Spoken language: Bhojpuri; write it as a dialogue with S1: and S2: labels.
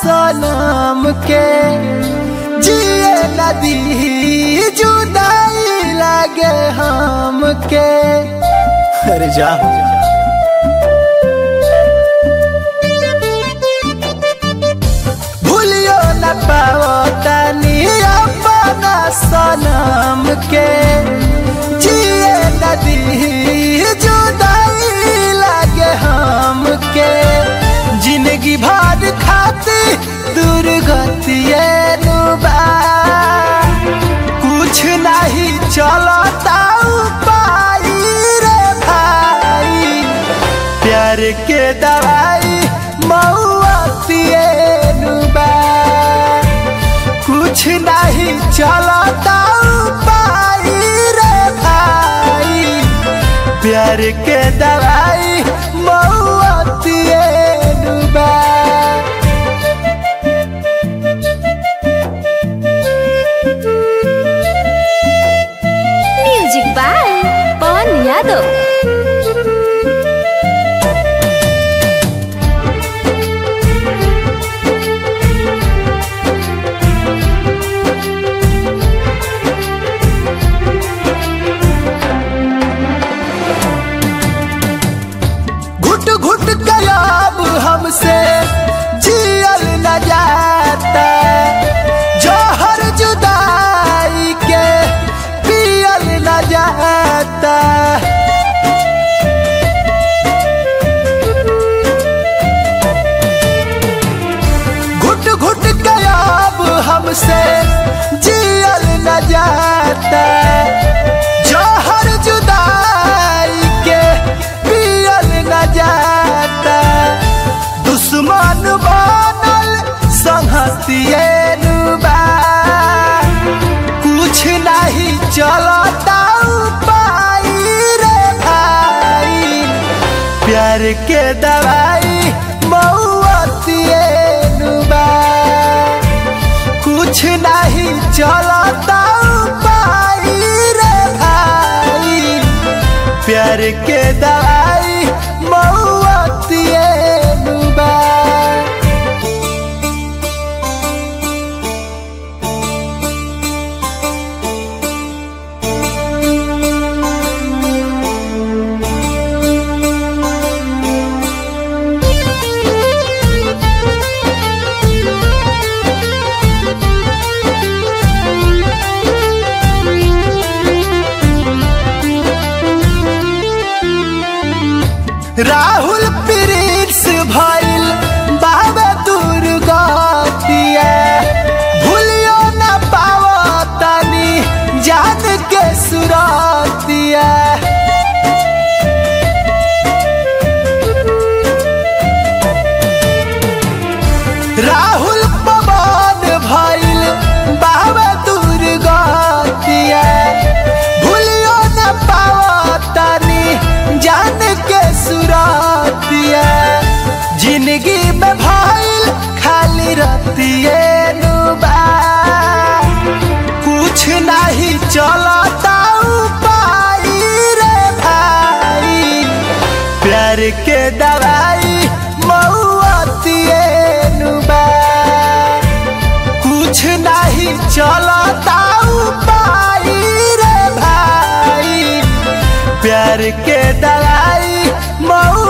S1: सनम के जिए नदी जुदाई लागे हमके अरे जा भूलियो न पाओ तनी अपना सनम के जिए नदी जुदाई लागे हमके जिंदगी भर खाती दुर्गतिए नुबा कुछ नहीं चलता उपाय रे भाई प्यार के दवाई मऊतिए नुबा कुछ नहीं चलता उपाय रे भाई प्यार के दवाई मऊतिए नुबा
S2: म्यूजिक बाय पवन यादव
S1: घुट घुट गयाब हमसे जियल न जाता जहर जुदाई के पियल न जाता घुट घुट गयाब हमसे जियल न जाता जहर जुदाई के पियल न जाता दुश्मन बनल संहतिए नुबा कुछ नहीं चलता उपाय रे भाई प्यार के दवाई मऊतिए नुबा कुछ नहीं चलता उपाय रे भाई प्यार के दवाई मऊतिए नुबा राहुल प्रिंस भइल बाबा दुर्गतिया भूलियो न पाओ तनी जान के सुरतिया राहुल पवन भइल बाबा दुर्गतिया भूलियो न पाओ तनी जान के सुरतिया जिंदगी में भइल खाली रतिए नुबा कुछ नहीं चलता उपाय रे भाई प्यार के दवाई मऊतिए नुबा कुछ नहीं चलता उपाय रे भाई प्यार के दवाई मऊ